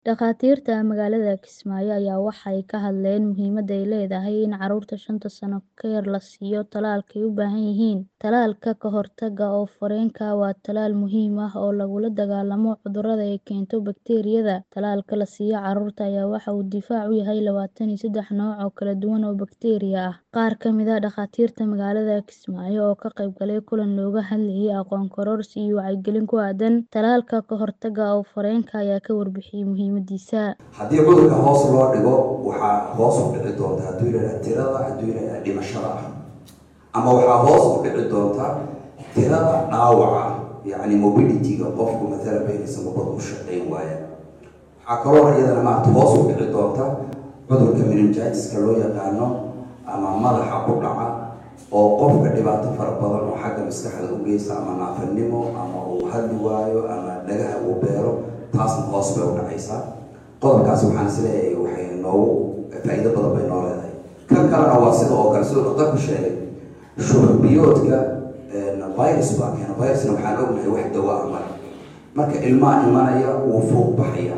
Dhakhaatiirta magaalada Kismaayo ayaa waxay ka hadleen muhiimadda ay leedahay in carruurta shanta sano ka yar la siiyo tallaalka ay u baahan yihiin. Tallaalka ka hortagga oof-wareenka waa tallaal muhiim ah oo lagula dagaallamo cudurrada ay keento bakteeriyada. Tallaalka la siiyo carruurta ayaa waxa uu difaac u yahay labatan iyo seddex nooc oo kala duwan oo bakteeriya ah. Qaar ka mid ah dhakhaatiirta magaalada Kismaayo oo ka qayb galay kulan looga hadlayay aqoon kororsi iyo wacyigelin ku aaddan tallaalka ka hortagga oof-wareenka ayaa ka warbixiyay muhiimadiisa. haddii cudurka hoos loo dhigo waxaa hoos u dhici doonta hadduu yidhahda tirada hadduu yidhahda dhimashada ah ama waxaa hoos u dhici doonta tirada dhaawaca yacni mobility-ga qofku matala baynaysa mabada u shaqayn waaya waxaa kaloo iyadana maarata hoos u dhici doonta cudurka meningitis-ka loo yaqaano ama madaxa ku dhaca oo qofka dhibaato fara badan oo xagga maskaxda u geysta ama naafanimo ama uu hadli waayo ama dhagaha uu beero taasna hoos bay u dhacaysaa qodobkaas waxaan isleeyahay waxay noogu faa'iido badan bay noo leedahay kan kalena waa sida oo kale siduu dhaqtarku sheegay shuban-biyoodka virus baa keena virusna waxaan ognahay wax dawa ah male marka ilmaha imanaya wuu fuuq baxaya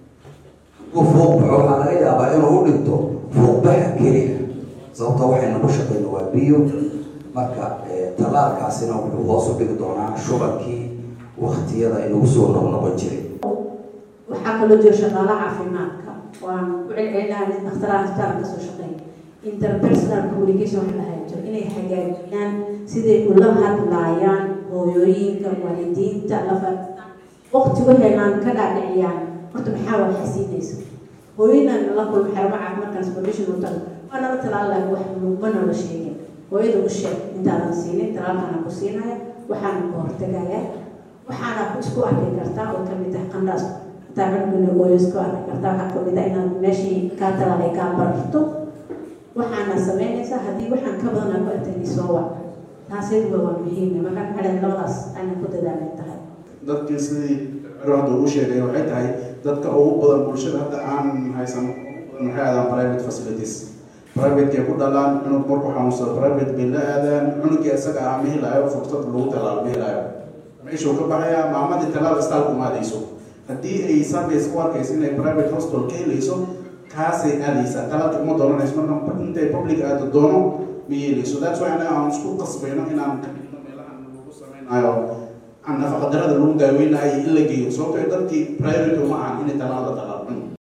hadduu fuuq baxo waxaa laga yaabaa inuu u dhinto fuuqbaxa keliya sababtoo waxaynu ku shaqayno waa biyo marka tallaalkaasina wuxuu hoos u dhigi doonaa shubankii waktiyada inagu soo noqnoqon jiray waxaa kaloo jira shaqaalaha caafimaadka waan ku celcelinahay nin dakhtaraha isbitaalka kasoo shaqeeya interpersonal communication waxa la hayo jiro inay hagaajiyaan siday ula hadlaayaan hooyooyinka waalidiinta lafa waqti waxaynan ka dhaadhiciyaan horta maxaa waa xasiinaysa hooyadan la kulma xarumo caafimaadkan supervision u tago waa nala talaalahay wax ma noola sheegin hooyada u sheeg intaadan siinin talaalkana ku siinaya waxaana ka hortagaya waxaana isku arki kartaa oo kamid ah qandhaas hataa cunugina hooyo isku arki kartaa waxaa kamid ah inaad meeshii kaa talaalay kaa bararto waxaana sameynaysaa haddii waxaan ka badan aan ku artagni soo wac taasayduba waa muhiim marka xadhan labadaas ayna ku dadaalay tahay dadkii sidii ciro hadda uu sheegay waxay tahay dadka ugu badan bulshada hadda aan haysan maxay aadaan private facilities privatekay ku dhalaan cunug markuu xanuunsado private bay la aadaan cunugii isaga ah ma helaayo fursad lagu talaalo ma helaayo meeshuu ka baxayaa maamadii talaal istaal kuma aadayso haddii ay service u arkayso inay private hospital ka helayso kaasay aadaysaa talaalka uma doonanayso marka intay public aado doono ma yeelayso that's why anaga aan isku qasbayno inaan ka dhigno meelahan lagu samaynayo aan nafaqadarada lagu daaweynayo in la geeyo sababtoo dadkii priority uma ahan inay talaal la talaalo